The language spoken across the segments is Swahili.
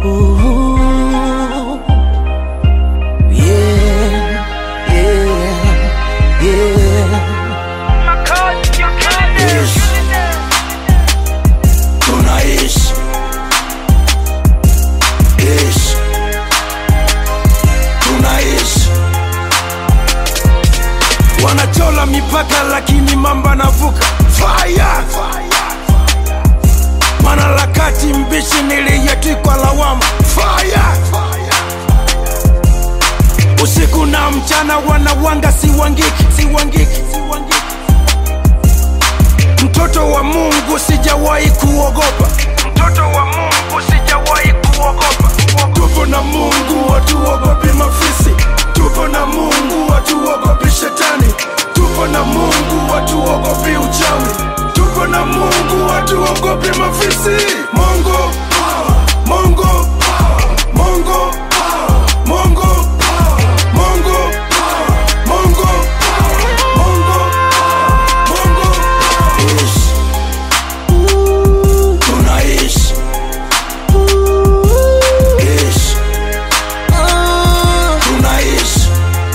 Ooh, yeah, yeah, yeah. Ishi. Tunaishi Ishi. Tunaishi wanachola mipaka lakini mamba navuka fire mwanaharakati mbishi niliyetikwa lawama fire usiku na mchana wanawanga siwangiki siwangiki siwangiki mtoto wa mungu sijawahi kuogopa mtoto wa mungu sijawahi kuogopa tupo na mungu hatuogopi mafisi tupo na mungu hatuogopi shetani tupo na mungu hatuogopi uchawi tupo na mungu hatuogopi mafisi mongo power, mongo power, mongo power, mongo power, mongo power, mongo power, mongo power, mongo power. Ishi. Tunaishi Ishi. Tunaishi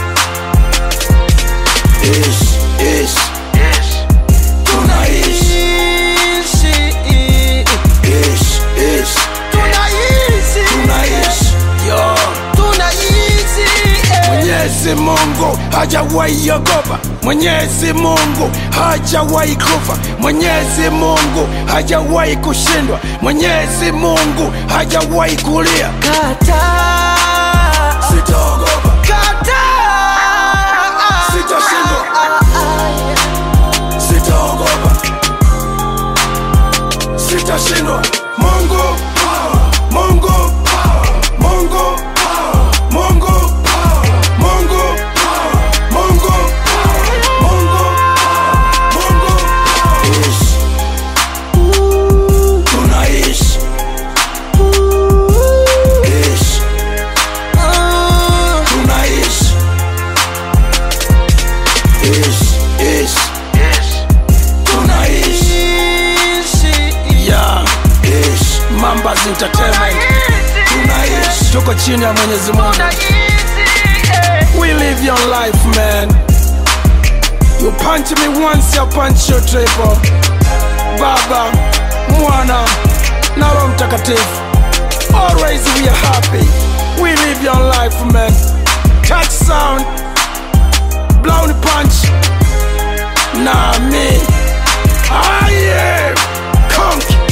Ishi, ishi. Tunaishi Ishi, ishi. Tunaishi Yo. Mwenyezi Mungu hajawahi ogopa, Mwenyezi Mungu hajawahi kufa, Mwenyezi Mungu hajawahi kushindwa, Mwenyezi Mungu hajawahi kulia. Sitaogopa, Sitashindwa. sitaogopa, sitashindwa. Mungu power, Mungu power, Mungu power, Mungu power, Mungu power, Mungu power, Mungu power, Mungu power. Ishi. Tunaishi. Ishi. Tunaishi. Ishi, ishi. Tunaishi. Yeah. Ishi. Mambas Entertainment. Tunaishi. Tuko chini ya Mwenyezi Mungu. We live your life, man. You punch me once, I punch you triple. Baba, Mwana, na Roho Mtakatifu. Always we are happy. We live your life, man. Touch sound. Blown punch. Nah, me. I am conk.